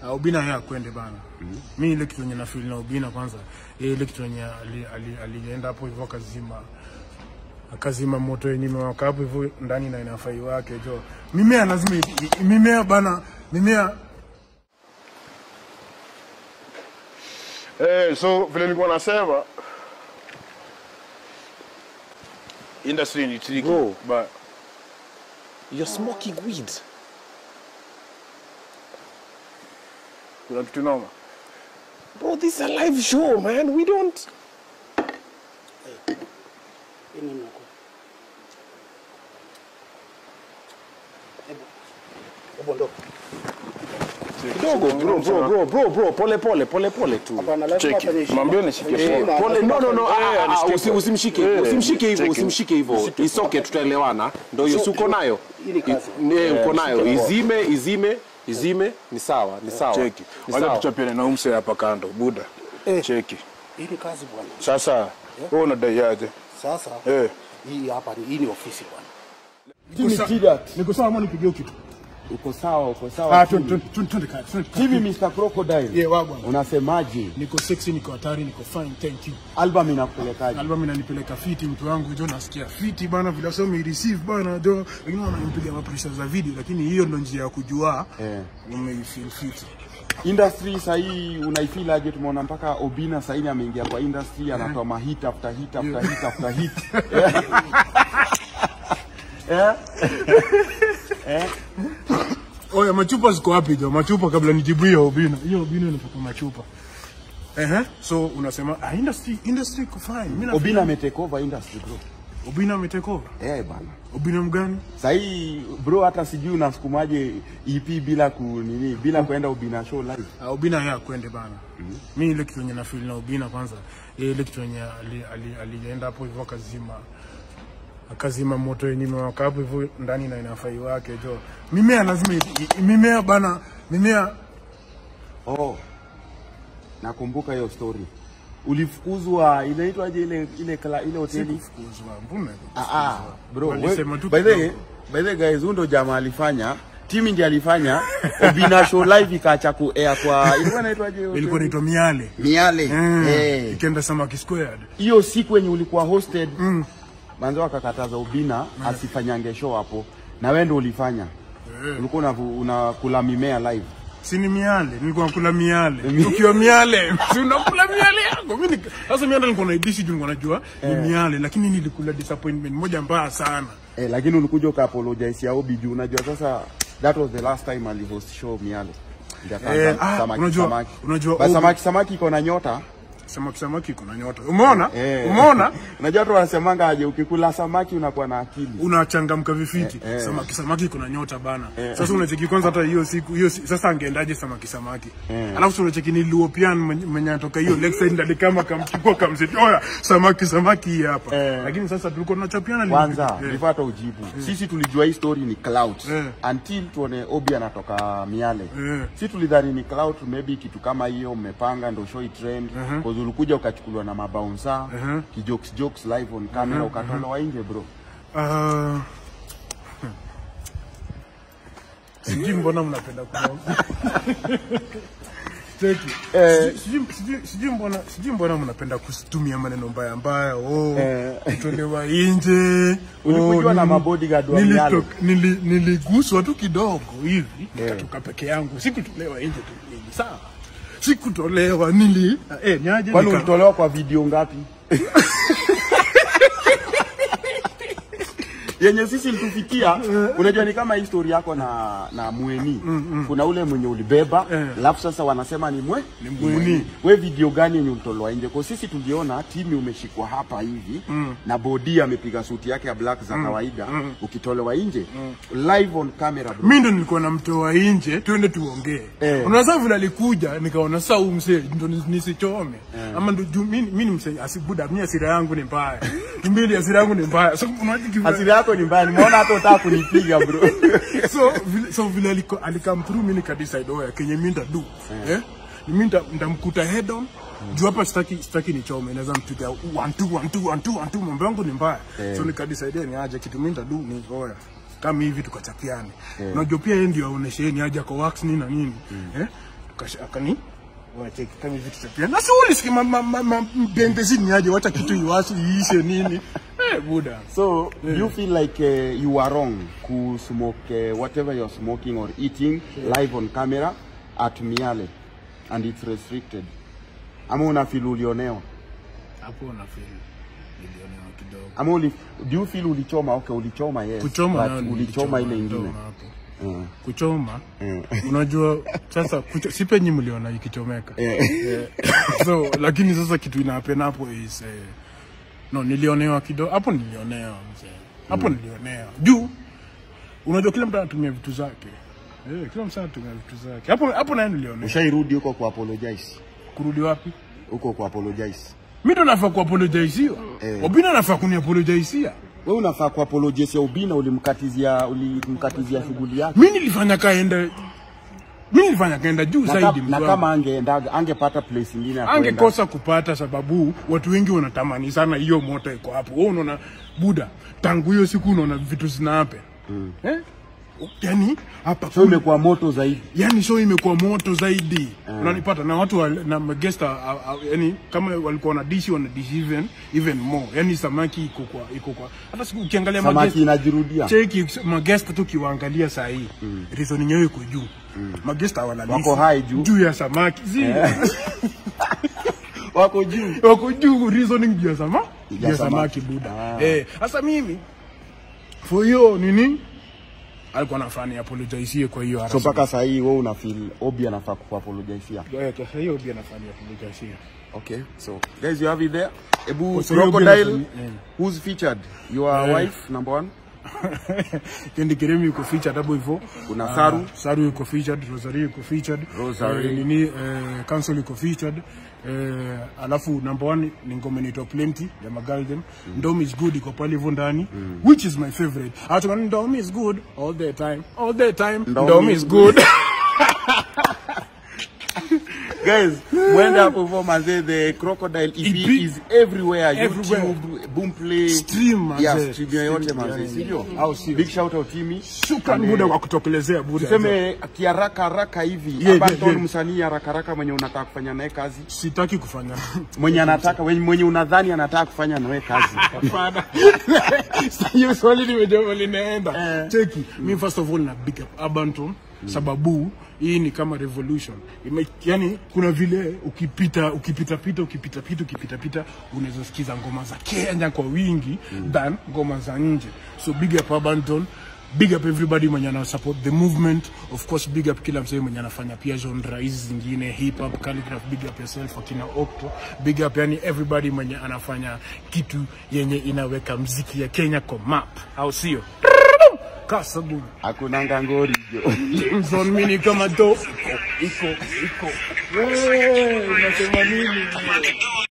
Uh, Obina yeye akwende bana. Mi ile kitu yenye na feel na Obina kwanza, yeye ile kitu yenye ali- ali- alienda hapo hivyo akazima akazima moto yenye imewaka hapo hivyo ndani na inafai wake jo. Mimea lazima i- i- mimea bana, mimea Eh, so vile nilikuwa nasema industry ni tricky Bro. but You're smoking weed. kuna kitu noma. Bro, this is a live show, man. We don't. Kidogo bro, bro, bro, bro, bro, pole pole, pole pole tu. Cheki. Mwambie nishikie Eh, poa. pole, no, no, no, ah, ah, ah, nisikie usi- poa. usimshike Eh, usimshike hivyo, cheki. usimshike hivyo. It's okay, tutaelewana. Ndio hiyo, si uko nayo? I- eh, uko nayo. Izime, izime, izime, ni sawa, ni sawa. Cheki. Ni Wacha sawa. tuchapiane na umse hapa kando, buda. Cheki. Hii ni kazi bwana. Sasa wewe unadai aje? Sasa Eh. hii hapa ni hii ni ofisi bwana. niko sawa- niko sawa ama nipigie kitu. Uko sawa, uko Ah, sawa. twende twende twende twende kazi, twende kazi. Hivi Mr. Crocodile. Yeah, wa bwana. Unasemaje? Niko sexy, niko hatari, niko fine, thank you. Album inakupelekaje? Album inanipeleka fiti, mtu wangu jo, nasikia fiti bana, vile sasa umereceive bana jo, wengine wananipiga mapresha za video, lakini hiyo ndo njia ya kujua Eh. umeifeel fiti. Industry sahii unaifeel aje? Tumeona mpaka Obina sahii ameingia kwa industry anatoa mahit after hit after hit after hit. Oya, machupa ziko wapi jo? Machupa kabla nijibu hiyo Obina. Hiyo Obina inatoka machupa. Ehe, so unasema ah, industry industry iko fine. Mimi na Obina ametake over industry bro. Obina ametake over. Eh bana. Obina mgani? Sahii bro, hata sijui unasukumaje EP bila ku nini, bila kuenda Obina show live. Uh, Obina yeye akwende bana. Mi ile kitu yenye na feel na Obina kwanza, yeye ile kitu yenye ali- ali- alienda hapo hivyo akazima akazima moto yenye imewaka hapo hivyo ndani na inafai wake jo. Mimea lazima i- i- mimea bana, mimea Oh, nakumbuka hiyo story. Ulifukuzwa, inaitwaje ile ile kla, ile hoteli? sikufukuzwa. Mbona? Ah, ah, bro, Walisema we- tu by the way, kidogo. by the way guys, huyu ndo jamaa alifanya timi ndiye alifanya Obina show live ikaacha ku air kwa ilikuwa inaitwaje hiyo Ilikuwa hoteli? inaitwa Miale. Miale. Mm. Eh. Ikaenda Samaki Squared. Hiyo siku yenye ulikuwa hosted mm. manzo akakataza Obina asifanyange show hapo na wewe ndo ulifanya. Ulikuwa unavu- unakula mimea live. Si ni miale, nilikuwa nakula miale. Ukiwa miale, si unakula miale yako. Mimi nika- sasa miale nilikuwa naidishi juu nilikuwa najua ni miale, lakini nilikula disappointment moja mbaya sana. Eh, lakini ulikuja ukaapologize ya Obi juu unajua sasa that was the last time alihost show Miale. Ndio akaanza Eh, ah, samaki, unajua- samaki. unajua Ba- Obi- samaki samaki iko na nyota. Samaki samaki kuna nyota. Umeona? Eh. Umeona? Unajua watu wanasemanga aje ukikula samaki unakuwa na akili. unachangamka vifiti Eh, eh. samaki samaki kuna nyota bana sasa unacheki kwanza hata hiyo siku hiyo si- sasa angeendaje samaki samaki alafu si unacheki ni luopian mwenye mwenye anatoka hiyo lakeside ndani kama kamchukua kamseti oya samaki samaki hii hapa Eh. lakini sasa tulikuwa tunachapiana ni- Kwanza eh. before hata ujibu. Sisi tulijua hii story ni clout Eh. until tuone Obi anatoka Miale. Eh. Sisi tulidhani ni clout maybe kitu kama hiyo mmepanga ndio show trend. Cause ulikuja ukachukuliwa na mabouncer, kijokes jokes live on camera ukatolewa nje bro. Ah, sijui mbona mnapenda kuongea Cheki. Sijui- sijui- sijui- sijui mbona sijui mbona mnapenda kutumia maneno mbaya mbaya oh kutolewa nje Ulikujua oh, na nili- mabodyguard wa nilito- Miale. nili- niliguswa tu kidogo hivi nikatoka peke yangu sikutolewa nje tu nini sawa sikutolewa nili eh nyaje Kwani nika- ulitolewa kwa video ngapi? yenye sisi ilitufikia unajua ni kama histori yako na na mweni kuna ule mwenye ulibeba alafu sasa wanasema ni mwe ni mweni. we video gani yenye ulitolewa nje kwa sisi tuliona timi umeshikwa hapa hivi na bodi amepiga suti yake ya black za kawaida ukitolewa nje live on camera bro mi ndo nilikuwa namtoa nje tuende tuongee Eh. unaweza vile alikuja nikaona saa huu msee ndo nis- nisichome ama ndo juu mi mi ni msee asibuda mi asira yangu ni mbaya mbili asira yangu ni mbaya so unaona kivu- hasira yako ni mbaya nimeona hata utaka kunipiga bro so vile so vile aliko alikam through mi nikadecide oya kenye mi ndadu eh mi nda- ndamkuta head on juu hapa sitaki sitaki nichome naweza mpiga one two one two one two one two mambo yangu ni mbaya so nikadecide ni aje kitu mi ndadu ni oya kama hivi tukachapiane unajua pia yeye ndio aoneshe yeye ni aje kwa wax nini na nini eh akash- akani wacheki kama hivi tutapia na si ulisikia ma- ma- ma- ma- bembezi ni aje wacha kitu iwasi iishe nini eh buda So do you feel like uh, you are wrong to smoke uh, whatever you're smoking or eating live on camera at Miale and it's restricted? Ama una feel ulionewa? hapo na feel nilionewa kidogo Ama uli, do you feel ulichoma? Okay, ulichoma yes. kuchoma but nayo ulichoma ile nilichoma, ingine. ndio hapo Mm. kuchoma Mm. unajua sasa kucho, si penye mliona ikichomeka Yeah. Eh, so lakini sasa kitu inapena hapo is eh, no nilionewa kidogo hapo nilionewa mzee hapo nilionewa juu unajua kila mtu anatumia vitu zake eh, kila mtu anatumia vitu zake hapo hapo naye nilionewa Ushairudi huko ku apologize. kurudi wapi Huko ku apologize. mi ndo nafaa kuapologiziwa Eh. obina nafaa kuniapologizia Wewe unafaa ku apologize ya Ubina ulimkatizia ulimkatizia shughuli yake. mi nilifanya kaenda mi nilifanya kaenda juu Na, zaidi ka, mzee na wangu. kama angeenda angepata place ingine ya kwenda. angekosa kupata sababu watu wengi wanatamani sana hiyo moto iko hapo. Wewe unaona buda, tangu hiyo siku unaona vitu zinape mm. eh? Yani hapa So imekuwa moto zaidi. yani show imekuwa moto zaidi unanipata na watu wa, na magesta yani kama walikuwa na dishi wana dishi even even more yani samaki iko kwa iko kwa hata siku ukiangalia Samaki magesta inajirudia. cheki magesta tu kiwaangalia saa hii mm. reasoning yao iko juu mm. magesta wanalisi Wako high juu. juu ya samaki zi Wako juu. wako juu reasoning juu ya sama juu ya samaki. samaki buda Ah. eh sasa mimi for hiyo nini alikuwa nafanya apologize kwa hiyo So harassment. mpaka saa hii wewe una feel Obi anafaa kuapologizia. Eh, kwa hiyo pia nafanya apologize Okay, so guys, you have it there. Ebu Oh, so you're Crocodile, being- yeah. who's featured? Your Eh. wife, number one. Kendi Keremi yuko featured hapo hivyo. Kuna Ah, Saru. Saru yuko featured, Rosary yuko featured. Rosary. Eh, nini eh, Council yuko featured. Eh, alafu number one ni ngoma inaitwa Plenty ya Magalden. Ndom is good iko pale hivyo ndani which is my favorite. Hata Ndom is good all the time. All the time. Ndom Ndom is is good. Guys, mwende hapo hivyo mazee, the Crocodile EP EP is everywhere. Everywhere. YouTube, Boomplay. Stream, mazee. Yeah, stream yoyote Stream, mazee, yeah. sivyo? Au sio? Big shout out Timmy. Shukran Buda kwa kutokelezea Buda. Tuseme kiharaka haraka hivi, Yeah, Urban yeah, Tone yeah. msanii haraka haraka mwenye unataka kufanya naye kazi. sitaki kufanya Mwenye anataka, mwenye mwenye unadhani anataka kufanya nawe kazi. Hapana. hiyo swali nimejua linaenda cheki mi first of all na big up Abanton sababu hii ni kama revolution Ime, yani kuna vile ukipita ukipita pita ukipita pita ukipita pita unaweza sikiza ngoma za Kenya kwa wingi than ngoma za nje so big up Abanton big up everybody mwenye ana support the movement of course big up kila msee mwenye anafanya pia genre hizi zingine hip hop calligraph big up yourself akina Octo big up yani everybody mwenye anafanya kitu yenye inaweka mziki ya Kenya kwa map au sio kasabu Hakuna ngangori jo. Jameson mini kama do iko iko iko wewe unasema nini